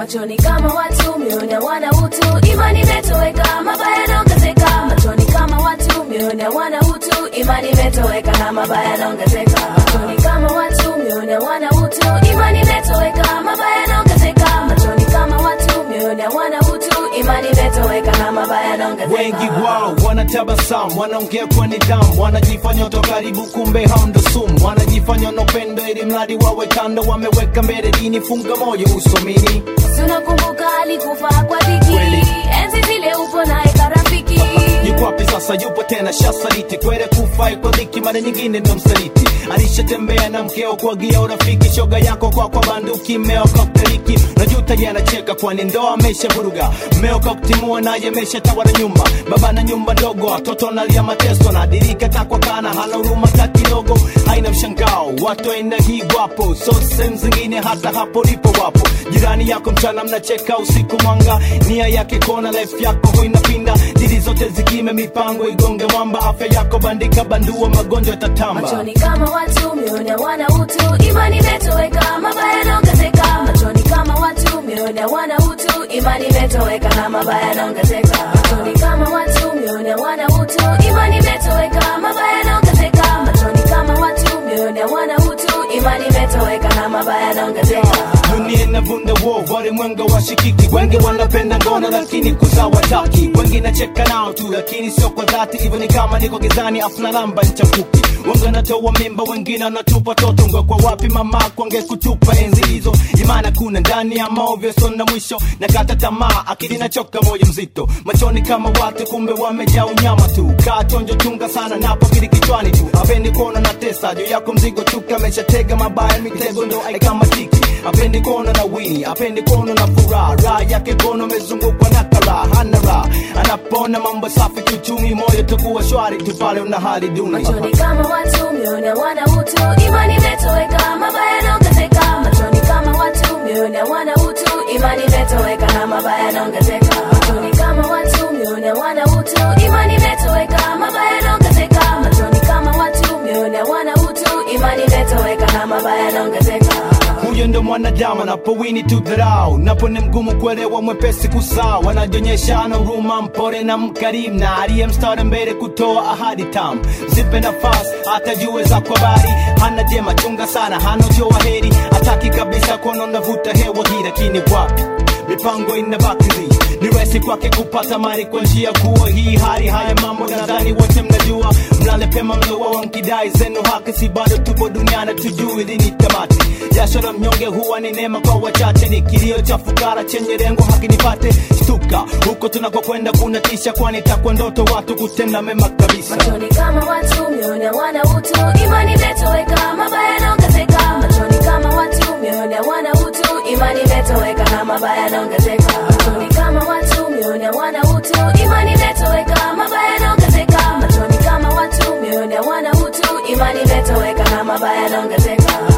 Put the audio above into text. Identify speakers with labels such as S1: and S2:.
S1: machoni kama watu mioyoni hawana utu imani imetoweka mabaya yanaongezeka machoni kama watu mioyoni hawana utu imani imetoweka na mabaya yanaongezeka machoni kama watu mioyoni hawana utu imani imetoweka mabaya yanaongezeka machoni kama watu mioyoni hawana utu imani imetoweka na mabaya yanaongezeka
S2: wengi wao wanatabasamu wanaongea kwa nidhamu wanajifanya watu karibu kumbe hamndo sumu wanajifanya na upendo ili mradi wawe kando wameweka mbele dini funga moyo usomini
S1: Si unakumbuka alikufa kwa dhiki
S2: Kweli.
S1: enzi zile upo naye karafiki
S2: yuko wapi sasa yupo tena shasaliti kwere kufai kwa dhiki mara nyingine ndo msaliti alishatembea na mkeo kuagia urafiki shoga yako kwa kwa banduki mmeo kokteliki najuta ye anacheka kwani ndoa amesha vuruga mmeo koktimua naye amesha tawala nyumba baba na nyumba ndogo watoto nalia mateso nadirika takwa kana hana huruma ta kidogo haina mshangao watu aina hii wapo so sehemu zingine hata hapo lipo wapo jirani yako mchana mnacheka usiku mwanga nia yake kona life yako ho inapinda dili zote zikime mipango igonge mwamba afya yako bandika bandua magonjwa yatatamba
S1: machoni kama watu mioyoni hawana utu imani imetoweka mabaya yanaongezeka machoni kama watu mioyoni hawana utu imani imetoweka na mabaya yanaongezeka machoni kama watu mioyoni hawana utu imani imetoweka mabaya yanaongezeka machoni kama watu mioyoni hawana utu imani imetoweka na mabaya yanaongezeka
S2: dunia inavunda wo walimwenga washikiki wengi wanapenda ngono lakini kuzaa wataki wengi nacheka nao tu lakini sio kwa dhati hivyo ni kama niko gizani afuna lamba nchafuki wengi wanatoa mimba wengine wanatupa toto ngwe kwa wapi mama kwange kutupa enzi hizo imana kuna ndani ya maovyo sona mwisho na kata tamaa akili nachoka moyo mzito machoni kama watu kumbe wamejaa unyama tu kaa chonjo chunga sana napo kili kichwani tu apendi kuona na tesa juu yako mzigo chuka ameshatega mabaya mitego ndo aikamatiki apendi kuona na wini apendi kuona na furaha raha yake kono amezungukwa na karaha hana raha anapona mambo safi kiuchumi moyo takuwa shwari tu pale una hali duni
S1: machoni kama watu mioyoni hawana utu imani imetoweka mabaya yanaongezeka machoni kama watu mioyoni hawana utu imani imetoweka na mabaya yanaongezeka machoni kama watu mioyoni hawana utu imani imetoweka mabaya yanaongezeka machoni kama watu mioyoni hawana utu imani imetoweka na mabaya yanaongezeka
S2: huyo ndo mwanadamu anapowini tu dharau napo ni mgumu kuelewa mwepesi kusaa wanajionyesha ana huruma mpore na mkarimu na aliye mstari mbele kutoa ahadi tamu zipe nafasi hata jue za kwa bari hana jema chunga sana hana ujio wa heri hataki kabisa kuona navuta hewa hii lakini wapi mipango inabakizi ni rahisi kwake kupata mali kwa njia kuwa hii hali haya mambo nadhani wote mnajua mlale pema mlowa wankidai zenu haki si bado tupo duniani tujui lini tamati jasho la mnyonge huwa ni neema kwa wachache ni kilio cha fukara chenye lengo haki nipate shtuka huko tunakokwenda kuna tisha kwani takwa ndoto watu kutenda mema kabisa
S1: machoni kama watu mioyoni hawana utu imani imetoweka mabaya yanaongezeka machoni kama watu mioyoni hawana utu imani imetoweka na mabaya yanaongezeka machoni kama watu mioyoni hawana utu imani imetoweka mabaya yanaongezeka machoni kama watu mioyoni hawana utu imani imetoweka na mabaya yanaongezeka